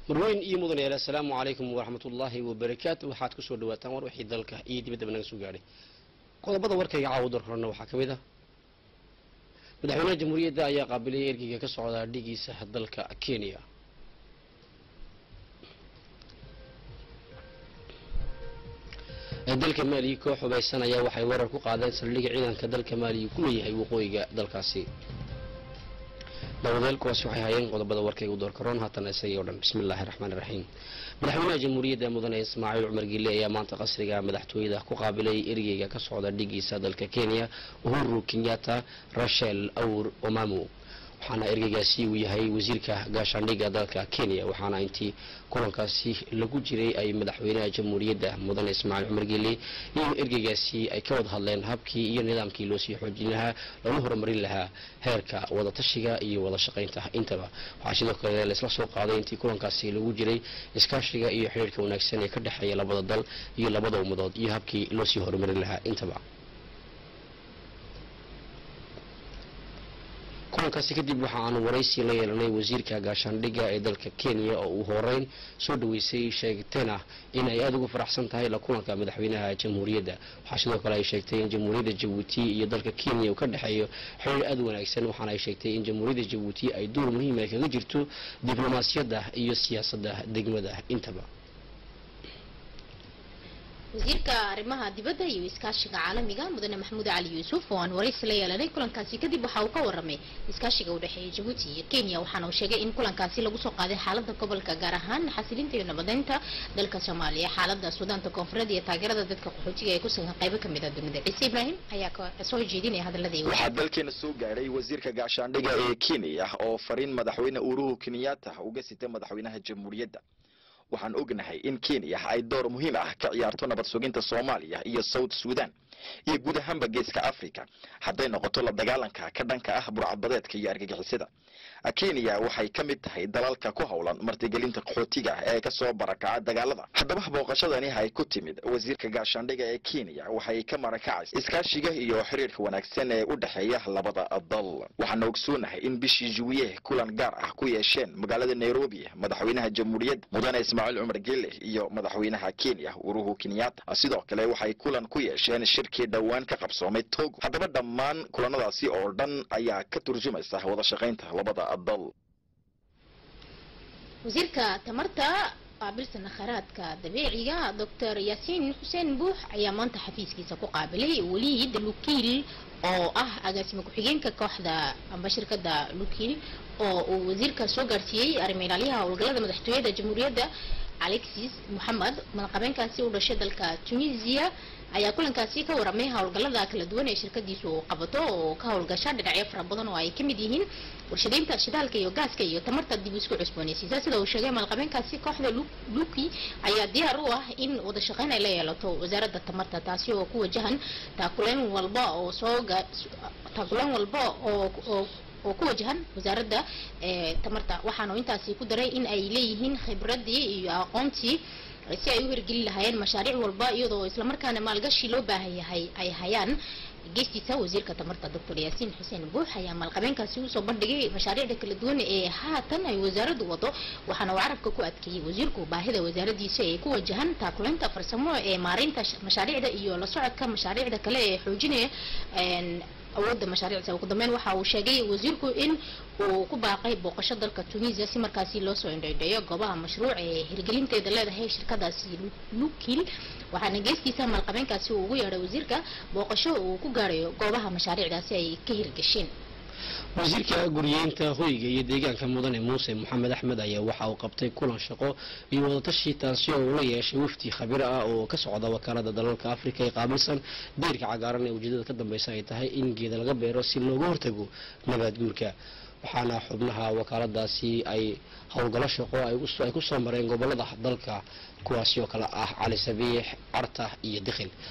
marweyn iyo mudan yaal assalaamu calaykum waraxmatullaahi wabarakaatu waxaad kusoo dhawaataan war wixii dalka iyo dibaddaba naga soo gaadhay qodobada warkayga caawa dar horena waxaa ka mid ah madaxweynaha jamhuuriyadda ayaa qaabilaya ergeyga ka socda dhigiisa dalka kenya dalka maaliya koox hubaysan ayaa waxay weerar ku qaadeen saldhigga ciidanka dalka maaliya ku leeyahay waqooyiga dalkaasi dawadeel kuwaasi waxay hayeen qodobada warkayga u doorkaroon haatan isagii o dhan bismi illaahi raxmaani raxiim madaxweynaha jamhuuriyadda mudane ismaaciil cumar gille ayaa maanta qasriga madaxtooyada ku qaabilay ergeyga ka socda dhigiisa dalka kenya uhuru kenyatta rachel awr omamu waxaana ergeygaasi uu yahay wasiirka gaashaandhigga dalka kenya waxaana intii kulankaasi lagu jiray ay madaxweynaha jamhuuriyadda mudane ismaaciil cumar gelle iyo ergeygaasi ay ka wada hadleen habkii iyo nidaamkii loo sii xoojin lahaa loona horumarin lahaa heerka wadatashiga iyo wada shaqaynta intaba waxaa sidoo kale laisla soo qaaday intii kulankaasi lagu jiray iskaashiga iyo xidhiirka wanaagsan ee ka dhexeeya labada dal iyo labada ummadood iyo habkii loo sii horumarin lahaa intaba kulankaasi kadib waxa aanu waraysi la yeelanay wasiirka gaashaandhigga ee dalka kenya oo uu horeyn soo dhaweysay sheegtena in ay aada ugu faraxsan tahay la kulanka madaxweynaha jamhuuriyadda waxaa sidoo kale ay sheegtay in jamhuuriyadda jabuuti iyo dalka kenya uu ka dhexeeyo xiriir aada u wanaagsan waxaana ay sheegtay in jamhuuriyadda jabuuti ay door muhiim ay kaga jirto diblomaasiyadda iyo siyaasadda degmada intaba wasiirka arrimaha dibadda iyo iskaashiga caalamiga mudane maxamuud cali yuusuf oo aan waraysi la yeelanay kulankaasi kadib waxa uu ka waramay iskaashiga u dhexeeya jabuuti iyo kenya waxaana uu sheegay in kulankaasi lagu soo qaaday xaalada gobolka gaar ahaan xasilinta iyo nabadeynta dalka soomaaliya xaalada suudaanta koonfureed iyo taageerada dadka qaxootiga ee ku sugan qaybo kamid a dunida ciise ibraahim ayaa soo jeedinaya hadaladii waxaa dalkeena soo gaadhay wasiirka gaashaandhigga ee kenya oo fariin madaxweyne uhuru kenyatta uga sitay madaxweynaha jamhuuriyadda waxaan ognahay in kenya ay door muhiim ah ka ciyaarto nabad suginta soomaaliya iyo south sudan iyo guud ahaanba geeska africa hadday noqoto la dagaalanka ka dhanka ah burcadbadeedka iyo argagixisada kenya waxay ka mid tahay dalalka ku howlan martigelinta qaxootiga ee kasoo barakaca dagaalada haddaba booqashadani ay ku timid wasiirka gaashaandhiga ee kenya waxay ka marakacaysa iskaashiga iyo xiriirka wanaagsan ee u dhexeeya labada dal waxaana ogsoonahay in bishii juwiye kulan gaar ah ku yeesheen magaalada nairobi madaxweynaha jamhuuriyadda mudane ismaaciil cumar gelle iyo madaxweynaha kenya uruhu kenyatta sidoo kale waxay kulan ku yeesheen shirkii dhowaan ka qabsoomay togo haddaba dhammaan kulanadaasi oo dhan ayaa ka turjumaysa wada shaqaynta labada dal wasiirka tamarta qaabilsana kheyraadka dabiiciga doctor yaasiin xuseen buux ayaa maanta xafiiskiisa ku qaabilay weliid lukiil oo ah agaasimo ku-xigeenka kooxda amba shirkada lukiil oo uu wasiirka soo gaarsiiyey arrimo ilaalyaha howlgallada madaxtooyada jamhuuriyadda alexis moxamed madaxqabeenkaasi u dhashay dalka tunisia ayaa kulankaasi ka waramay howlgallada kala duwan ee shirkadiisu qabato oo ka howlgasha dhinacyo fara badan oo ay kamid yihiin warshadeynta shidaalka iyo gaaska iyo tamarta dib isku cusboonaysiisa sida uu sheegay maalqabeenkaasi kooxda luki ayaa diyaar u ah in wada shaqeyn ay la yeelato wasaaradda tamarta taasi oo ku wajahan taakuleen walba oo soo taakuleen walba oo oo ku wajahan wasaaradda tamarta waxaana intaasi ku daray in ay leeyihiin khibradii iyo aqoontii si ay u hirgelin lahaayeen mashaariic walba iyadoo islamarkaana maalgashi loo baahan yahay ay hayaan geestiisa wasiirka tamarta doctor yaasiin xuseen buux ayaa maalqabeenkaasi usoo bandhigay mashaariicda kala duwan ee haatan ay wasaaraddu wado waxaana uu carabka ku adkeeyey wasiirku baahida wasaaradiisa ee ku wajahan taakuleynta farsamo ee maareynta mashaariicda iyo la socodka mashaariicda kale ee xoojinaya awoodda mashaariicda ugu dambeyn waxa uu sheegay wasiirku in uu ku baaqay booqasho dalka tunisia si markaasi loo soo indhaydheeyo goobaha mashruuc ee hirgelinteeda leedahay shirkadaasi lukiil waxaana geestiisa maalqabeenkaasi uu ugu yeedhay wasiirka booqasho uu ku gaarayo goobaha mashaariicdaasi ay ka hirgasheen wasiirka guriyeynta hoyga iyo deegaanka mudane muuse moxamed axmed ayaa waxa uu qabtay kulan shaqo iyo wadatashi taasi oo uu la yeeshay wafdi khabiir ah oo ka socda wakaalada dalalka afrika ee qaabilsan deyrka cagaaran ee ujeedada ka dambeysa ay tahay in geeda laga beero si looga hortago nabaad guurka waxaana xubnaha wakaaladaasi ay howlgallo shaqo ay ku soo mareen gobolada dalka kuwaasi oo kale ah cali sabiix carta iyo dikhil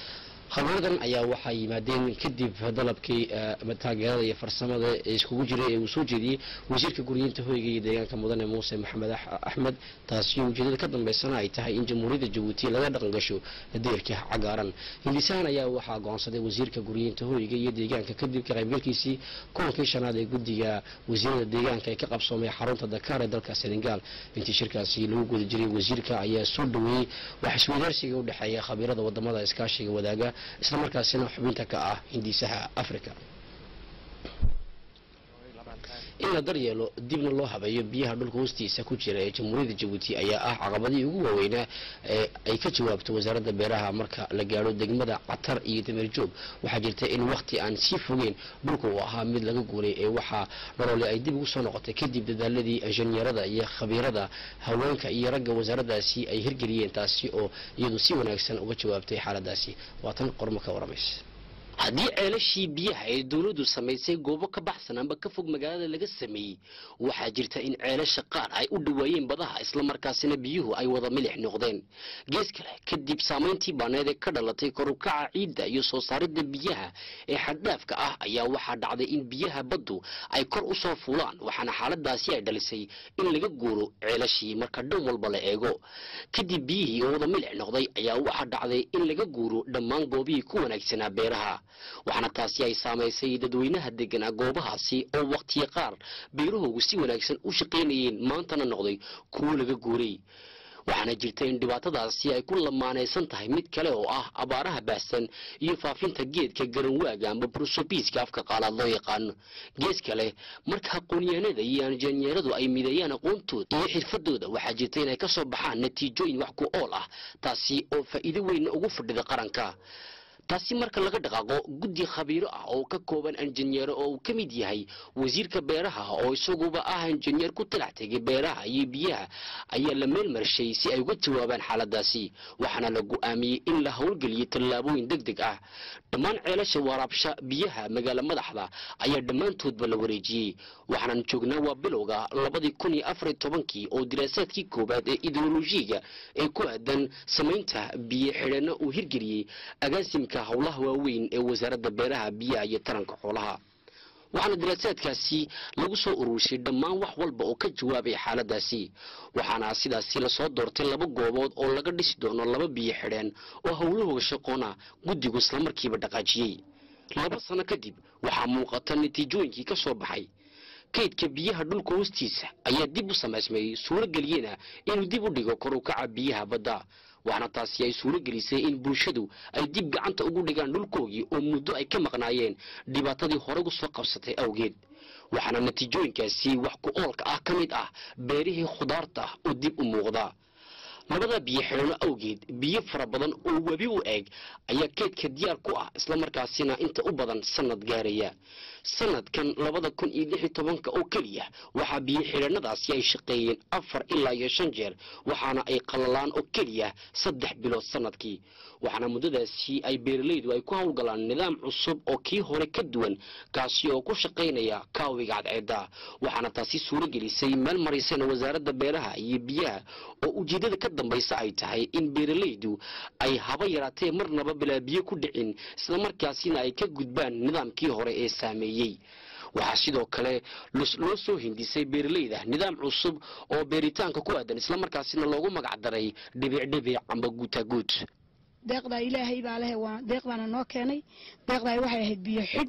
khabiiradan ayaa waxaa yimaadeen kadib dalabkii taageerada iyo farsamada ee iskugu jiray ee uu soo jeediyey wasiirka guriyinta hoyga iyo deegaanka mudane muuse maxamed axmed taasi ujeedada ka dambeysana ay tahay in jamhuuriyadda jabuuti laga dhaqan gasho deerka cagaaran hindisahan ayaa waxaa go'aansaday wasiirka guriyinta hoyga iyo deegaanka kadib ka qaybgalkiisii kulankii shanaad ee guddiga wasiirada deegaanka ee ka qabsoomay xarunta dakaar ee dalka senegal intii shirkaasi lagu guda jiray wasiirka ayaa soo dhaweeyey wax isweydaarsiga u dhexeeya khabiirada wadamada iskaashiga wadaaga isla markaasina xubinta ka ah hindisaha africa in la daryeelo dibna loo habeeyo biyaha dhulka hoostiisa ku jira ee jamhuuriyadda jabuuti ayaa ah caqabadii ugu waaweynaa ee ay ka jawaabto wasaaradda beeraha marka la gaadho degmada catar iyo dameerjoog waxaa jirta in wakhti aan sii fogeyn dhulka uu ahaa mid laga guuray ee waxaa nolole ay dib ugu soo noqotay kadib dadaaladii injineerada iyo khabiirada haweenka iyo ragga wasaaraddaasi ay hirgeliyeen taasi oo iyadu si wanaagsan uga jawaabtay xaaladaasi waatan qormo ka waramaysa haddii ceelashii biyaha ee dowladdu samaysay goobo ka baxsan amba ka fog magaalada laga sameeyey waxaa jirta in ceelasha qaar ay u dhawaayeen badaha islamarkaasina biyuhu ay wada milix noqdeen gees kale kadib saamayntii baaneed ee ka dhalatay korukaca ciidda iyo soo saaridda biyaha ee xaddhaafka ah ayaa waxaa dhacday in biyaha baddu ay kor u soo fuulaan waxaana xaaladaasi ay dhalisay in laga guuro ceelashii marka dhan walba la eego kadib biyihii oo wada milix noqday ayaa waxaa dhacday in laga guuro dhammaan goobihii ku wanaagsanaa beeraha waxaana taasi ay saamaysay dadweynaha deganaa goobahaasi oo wakhtiya qaar beerahoogu si wanaagsan u shaqaynayeen maantana noqday kuwo laga guuray waxaana jirta in dhibaatadaasi ay ku lamaanaysan tahay mid kale oo ah abaaraha baahsan iyo faafinta geedka garanwaaga amba brusobiiska afka qaalaad loo yaqaano gees kale marka aqoonyahanada iyo injineeradu ay mideeyaan aqoontooda iyo xirfadooda waxaa jirta inay ka soo baxaan natiijooyin wax ku ool ah taasi oo faa'iido weyn ugu fadhida qaranka taasi marka laga dhaqaaqo guddi khabiiro ah oo ka kooban injineero oo uu ka mid yahay wasiirka beeraha oo isaguba ah injineer ku talax tegay beeraha iyo biyaha ayaa la meel marshay si ay uga jawaabaan xaaladaasi waxaana la go'aamiyey in la howlgeliyo tallaabooyin deg deg ah dhammaan ceelasha waraabsha biyaha magaalo madaxda ayaa dhammaantoodba la wareejiyey waxaanan joognaa waa bilowga labadii kun iyo afar iyo tobankii oo diraasaadkii koowaad ee ideolojiga ee ku aadan samaynta biyo xidheeno uu hirgeliyey agaasimka howlaha waaweyn ee wasaaradda beeraha biyaha iyo taranka xoolaha waxaana diraasaadkaasi lagu soo ururshay dhammaan wax walba oo ka jawaabay xaaladaasi waxaana sidaasi lasoo doortay laba goobood oo laga dhisi doono laba biyo xidheen oo howlahooga shaqoona guddigu islamarkiiba dhaqaajiyey laba sano kadib waxaa muuqata natiijooyinkii ka soo baxay kaydka biyaha dhulka hoostiisa ayaa dib u samaysmay suuro geliyena inuu dib u dhigo kor u kaca biyaha badda waxaana taasi ay suuro gelisay in bulshadu ay dib gacanta ugu dhigaan dhulkoogii oo muddo ay ka maqnaayeen dhibaatadii hore gu soo qabsatay awgeed waxaana natiijooyinkaasi wax ku oolka ah ka mid ah beerihii khudaarta oo dib u muuqda labada biyo xidhano awgeed biyo fara badan oo webi u eeg ayaa keedka diyaar ku ah islamarkaasina inta u badan sanad gaaraya sanadkan labada kun iyo lix iyo tobanka oo keliya waxaa biyo xidhanadaasi ay shaqeeyeen afar ilaa iyo shan jeer waxaana ay qalalaan oo keliya saddex bilood sanadkii waxaana muddadaasi ay beeralaydu ay ku howlgalaan nidaam cusub oo kii hore ka duwan kaasi oo ku shaqaynaya kaawiga cadceedda waxaana taasi suuro gelisay meel maraysana wasaaradda beeraha iyo biyaha oo ujeeddada ka dambaysa ay tahay in beeralaydu ay haba yaraatee marnaba bilaa biyo ku dhicin islamarkaasina ay ka gudbaan nidaamkii hore ee saameeyey waxaa sidoo kale loo soo hindisay beeralayda nidaam cusub oo beeritaanka ku aadan islamarkaasina loogu magac daray dhibicdhibic amba guutaguud deeqdaa ilaahay baa leh waa deeq baana noo keenay deeqdaa waxay ahayd biyo xidh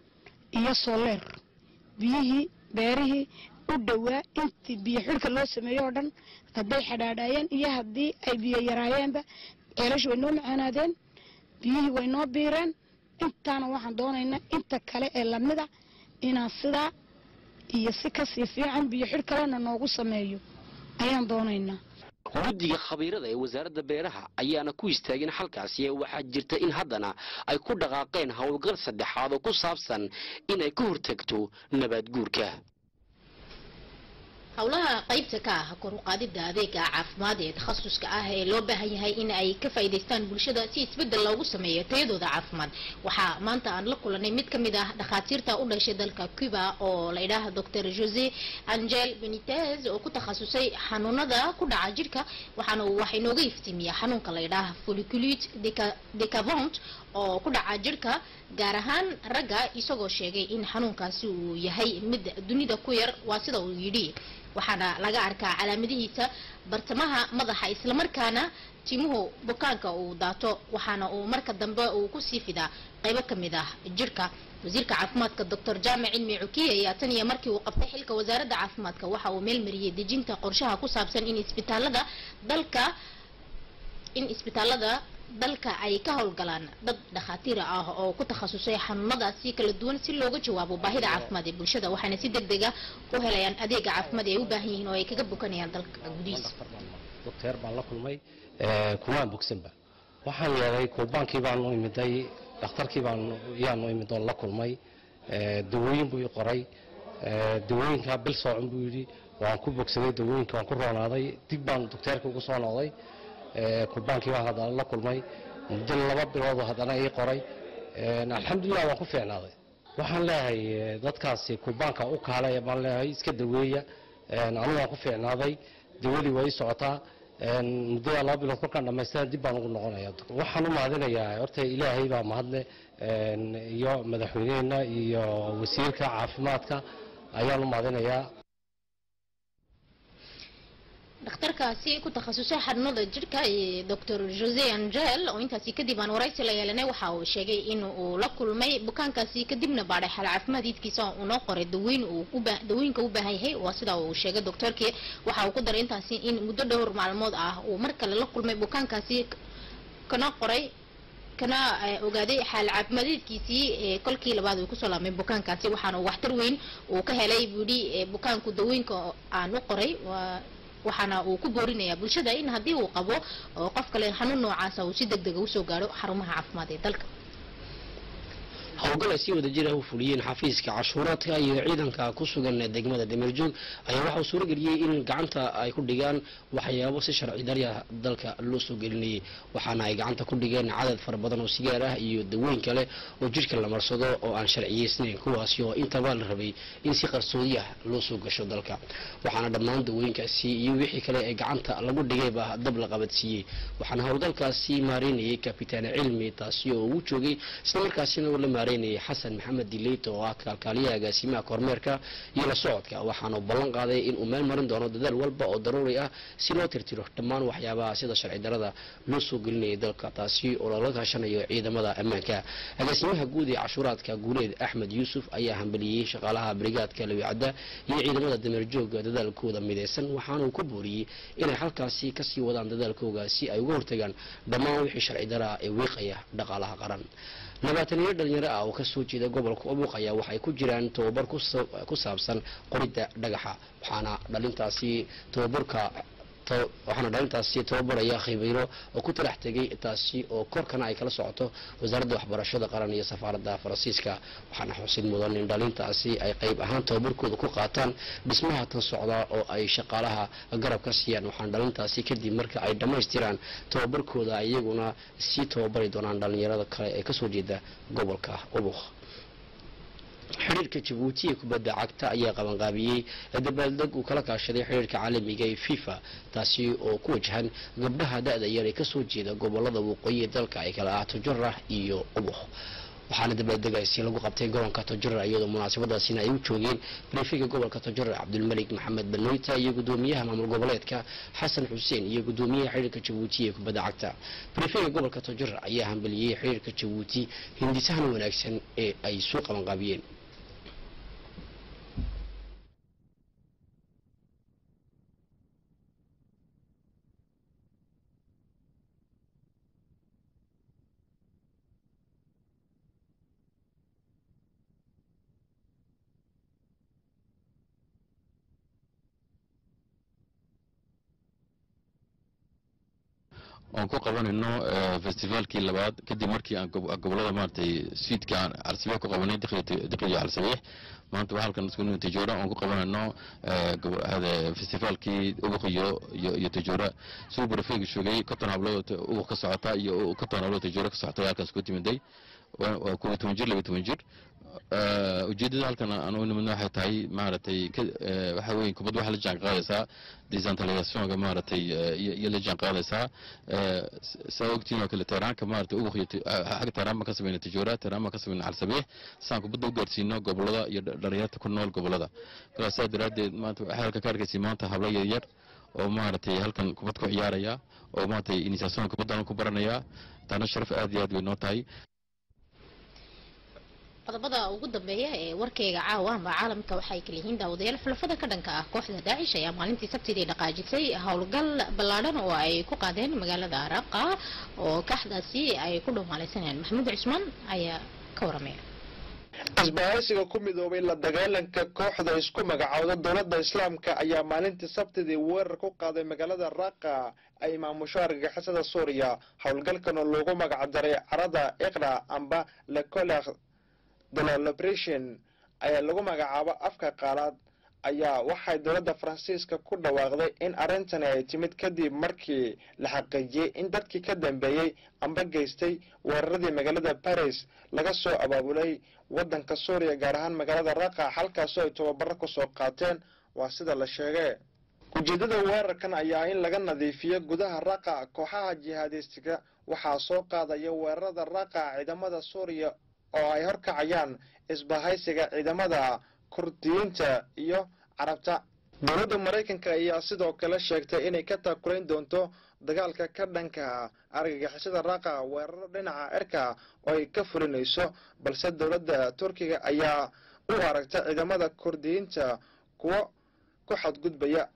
iyo soleer biyihii beerihii u dhowaa intii biyo xidhka loo sameeyo oo dhan hadday xadhaadhaayeen iyo haddii ay biyo yaraayeenba ceelashu way noo macaanaadeen biyihii way noo biireen intaana waxaan doonaynaa inta kale ee lamida inaan sidaa iyo si kasii fiican biyo xidh kalena noogu sameeyo ayaan doonaynaa guddiga khabiirada ee wasaaradda beeraha ayaana ku istaagin halkaasi ee waxaa jirta in haddana ay ku dhaqaaqeen howlgal saddexaad oo ku saabsan inay ka hortagto nabaad guurka howlaha qaybta ka ah kor u qaadida adeega caafimaad ee takhasuska ah ee loo baahan yahay in ay ka faa'iidaystaan bulshada si isbedel loogu sameeyo tayadooda caafimaad waxaa maanta aan la kulanay mid ka mid ah dhakhaatiirta u dhashay dalka cuba oo la yidhaaha dr jose angel benitez oo ku takhasusay xanuunada ku dhaca jirka waxaana uu wax inooga iftiimiyaa xanuunka la yidhaaha folliculite deca- decavant oo ku dhaca jirka gaar ahaan ragga isagoo sheegay in xanuunkaasi uu yahay mid dunida ku yar waa sida uu yidhi waxaana laga arkaa calaamadihiisa bartamaha madaxa islamarkaana timuhu bukaanka uu daato waxaana uu marka dambe uu kusii fidaa qaybo ka mid ah jirka wasiirka caafimaadka doctor jaamac cilmi cukiye ayaa tan iyo markii uu qabtay xilka wasaaradda caafimaadka waxa uu meel mariyey dejinta qorshaha ku saabsan in isbitaalada dalka in isbitaalada dalka ay ka howlgalaan dad dhakhaatiir ah oo ku takhasusay xanuunadaasi kala duwan si looga jawaabo baahida caafimaad ee bulshada waxaana si deg dega u helayaan adeega caafimaad ee ay u baahan yihiin oo ay kaga bukanayaan dalka gudihiisa docteer baan la kulmay kumaan bogsanba waxaan yeelay kuubaankii baanu imiday dhakhtarkii baan yaanu imid oon la kulmay dawooyin buu ii qoray dawooyinkaa bil soocon buu yidhi waan ku bogsaday dawooyinka waan ku roonaaday dib baan docteerka ugu soo noqday kuubaankii baan haddana la kulmay muddo laba bilood haddana ii qoray alxamdulilah waan ku fiicnaaday waxaan leeyahay dadkaasi kuubaanka u kaalaya baan leeyahay iska daweeya anigu waan ku fiicnaaday dawadii waa ii socotaa muddada laba bilood kolkaan dhamaystaan dib baan ugu noqonaya waxaan u mahadinayaa horta ilaahay baa mahadle iyo madaxweynehena iyo wasiirka caafimaadka ayaan u mahadinayaa dhakhtarkaasi ku takhasusay xanuunada jirka ee dr jose angel oo intaasi kadib aan waraysi la yeelanay waxa uu sheegay in uu la kulmay bukaankaasi kadibna baadhay xal caafimaadkiisa uunoo qoray daweyn uu uba- dawooyinka u baahan yahay waa sida uu sheegay doctorkii waxa uu ku daray intaasi in muddo dhowr maalmood ah uu mar kale la kulmay bukaankaasi kana qoray kana eh, ogaaday xaal caafimaadkiisii ee kolkii labaad uu kusoo laabmay bukaankaasi waxaana uu waxtar weyn uu ka helay buu yidhi eh, bukaanku dawooyinka aan u qoray waa waxaana uu ku boorinayaa bulshada in haddii uu qabo oo qof kale xanuun noocaasa uu si deg dega usoo gaadho xarumaha caafimaad ee dalka howlgal ay si wada jir ah u fuliyeen xafiiska cashuuraadka iyo ciidanka ku sugan degmada dameerjoog ayaa waxa uu suurageliyey in gacanta ay ku dhigaan waxyaabo si sharci darya dalka loo soo gelinayay waxaana ay gacanta ku dhigeen cadad fara badan oo sigaar ah iyo dawooyin kale oo jidhka la marsado oo aan sharciyeysnayn kuwaasi oo intaba la rabay in si qarsoodi ah loo soo gasho dalka waxaana dhammaan dawooyinkaasi iyo wixii kale ee gacanta lagu dhigayba dab la qabadsiiyey waxaana howlgalkaasi maareynayay kabitaan cilmi taasi oo uu joogay islamarkaasina uu la maareynayay xasan maxamed dileyt oo ah kaalkaaliyaha agaasimaha kormeerka iyo la socodka waxaana uu ballan qaaday in uu meel marin doono dadaal walba oo daruuri ah si loo tirtiro dhammaan waxyaabaha sida sharci darada loo soo gelinayay dalka taasi oo lala kaashanayo ciidamada ammaanka agaasimaha guud ee cashuuraadka guuleed axmed yuusuf ayaa hambaliyey shaqaalaha brigaadka lawicadda iyo ciidamada dameerjooga dadaalkooda midaysan waxaana uu ku booriyey inay halkaasi kasii wadaan dadaalkooga si ay uga hortagaan dhammaan wixii sharci dara ee wiiqaya dhaqaalaha qaran labaataniyo dhalinyaro ah oo kasoo jeeda gobolka obuq ayaa waxay ku jiraan tababar ku sa- ku saabsan qoridda dhagaxa waxaana dhalintaasi tababarka ta- waxaana dhalintaasi tababaraya khibiiro oo ku talax tegay taasi oo korkana ay kala socoto wasaaradda waxbarashada qaran iyo safaaradda faransiiska waxaana xusid mudan in dhalintaasi ay qayb ahaan tababarkooda ku qaataan dhismaha tan socda oo ay shaqaalaha garab ka siiyaan waxaana dhalintaasi kadib marka ay dhammaystiraan tababarkooda iyaguna sii tababari doonaan dhalinyarada kale ee kasoo jeeda gobolka ubuk xidhiirka jabuuti ee kubadda cagta ayaa qabanqaabiyey dabaaldeg uu kala kaashaday xidhiirka caalamiga ee fifa taasi oo ku wajahan gabdhaha da-da yar ee kasoo jeeda gobolada waqooyi ee dalka ay kala ah tojora iyo ubuk waxaana dabaaldegaasi lagu qabtay garoonka tojora iyadoo munaasabadaasina ay u joogeen brifiga gobolka tojora cabdulmalik maxamed banoyta iyo gudoomiyaha maamul goboleedka xasan xuseen iyo gudoomiyaha xidhiirka jabuuti ee kubadda cagta brifiga gobolka tojora ayaa hambaliyey xidhiirka jabuuti hindisahan wanaagsan ee ay soo qabanqaabiyeen oon ku qabanayno eh, festivaalkii labaad kadib markii aan gob- gobolada maaragtay suidka aan calsabiix ku qabanay diqliyo calsabiix maanta waxaa halkan isku nimi tajoora oon ku qabanayno eh, gobo- hade- festivaalkii ubuq iyo iyo iyo tajoora siduu barafeegi sheegay konton hablood ubuq ka socota iyo konton hablood tajoora ka socota ayaa halkaas ku timiday waa waa kuwa toban jir laba toban jir Eh, ujeedada halkan aan u nimidna waxay tahay maaragtay ka- eh, waxa weeye kubadda waxaa la jaan qaadaysaa decentralizationka maaragtay eh, iyo iyo la jaan qaadaysaa Eh, s- saa ogtiin oo kale tehraanka maaragtay ubuq iyo ti- ah, xagga tehraan baan ka samayna tijoora tehraan baan ka samayna calsabiix saan kubadda u gaarsiino gobolada iyo dha- dhalinyarta ku nool gobolada kalaas saa daraaddeed maanta waxay halka ka arkaysay maanta hablo yaryar oo maaragtay halkan kubad ku ciyaaraya oo maaragtay initiation kubaddan ku baranaya taana sharaf aad iyo aad way noo tahay qodobada ugu dambeeya ee warkayga caawa amba caalamka waxay kala yihiin daawadayaal xulafada ka dhanka ah kooxda daacish ayaa maalintii sabtidii dhaqaajisay howlgal ballaadhan oo ay ku qaadeen magaalada araqa oo kaaxdaasi ay ku dhumaalaysanayaan maxamuud cusmaan ayaa ka waramaya isbahaysiga ku midoobay la dagaalanka kooxda isku magacowda dowladda islaamka ayaa maalintii sabtidii weerar ku qaaday magaalada raaqa ay maamusho argagixisada suuriya howlgalkan oo loogu magacdaray carada iqra amba lecolekh delolobration ayaa lagu magacaabo afka qaalaad ayaa waxay dowladda faransiiska ku dhawaaqday in arrintani ay timid kadib markii la xaqiijiyey in dadkii ka dambeeyey amba geystay weeraradii magaalada baris laga soo abaabulay waddanka suuriya gaar ahaan magaalada raqa halkaasoo ay tababaro kusoo qaateen waa sida la sheegay ujeeddada weerarkan ayaa in laga nadiifiyo gudaha raqa kooxaha jihaadistiga waxaa soo qaadaya weerarada raqa ciidamada suuriya oo ay horkacayaan isbahaysiga ciidamada kurdiyiinta iyo carabta dowladda maraykanka ayaa sidoo kale sheegtay inay ka taakulayn doonto dagaalka ka dhanka argagixisada raqa weeraro dhinaca cirka oo ay ka fulinayso balse dowladda turkiga ayaa u aragta ciidamada kurdiyiinta kuwo ku xadgudbaya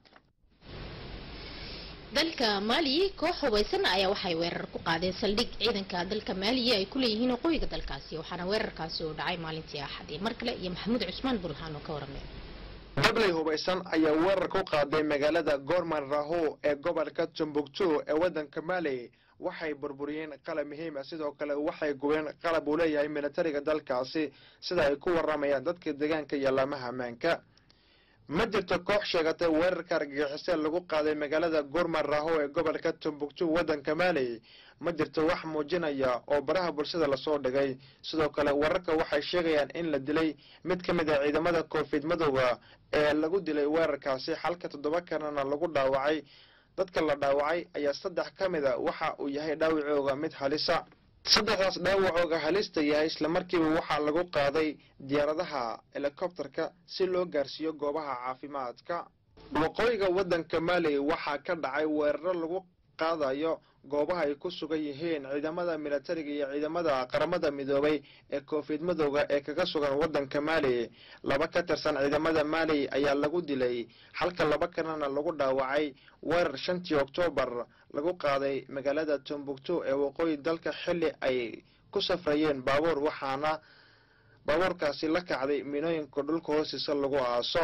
dalka maaliya koox hubaysan ayaa waxay weerar ku qaadeen saldhig ciidanka dalka maaliya ay ku leeyihiin waqooyiga dalkaasi waxaana weerarkaasi uu dhacay maalintii axadii mar kale iyo maxamuud cusmaan burhaan oo ka waramay dabley hubaysan ayaa weerar ku qaaday magaalada gorman raho ee gobolka tumbuktu ee waddanka mali waxay burburiyeen qalab muhiim ah sidoo kale waxay gubeen qalab uu leeyahay militariga dalkaasi sida ay ku waramayaan dadka deegaanka iyo laamaha ammaanka ma jirto koox sheegatay weerarka argagixisee lagu qaaday magaalada gorman raho ee gobolka tumbuktu waddanka mali ma jirto wax muujinaya oo baraha bulshada lasoo dhigay sidoo kale wararka waxay sheegayaan in la dilay mid ka mid ah ciidamada koonfid madowga ee lagu dilay weerarkaasi halka toddoba kalena lagu dhaawacay dadka la dhaawacay ayaa saddex ka mid a waxa uu yahay dhaawacooga mid halisa saddexdaas dhaawacooga halista yahay islamarkiiba waxaa lagu qaaday diyaaradaha helikobterka si loo gaarsiiyo goobaha caafimaadka waqooyiga waddanka mali waxaa ka dhacay weeraro lagu qaadayo goobaha ay ku sugan yihiin ciidamada militariga iyo ciidamada qaramada midoobay ee koonfid madowga ee kaga sugan waddanka mali laba ka tirsan ciidamada mali ayaa lagu dilay halka laba kalena lagu dhaawacay weerar shantii oktoobar lagu qaaday magaalada tumbuktu ee waqooyi dalka xilli ay ku safrayeen baabuur waxaana baabuurkaasi la kacday minooyinka dhulka hoostiisa lagu aaso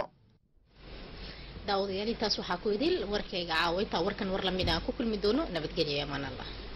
daawadayaal intaas waxaa ku idil warkayga caawa intaa warkan war lamid aan ku kulmi doono nabadgelyo iyo amaan allah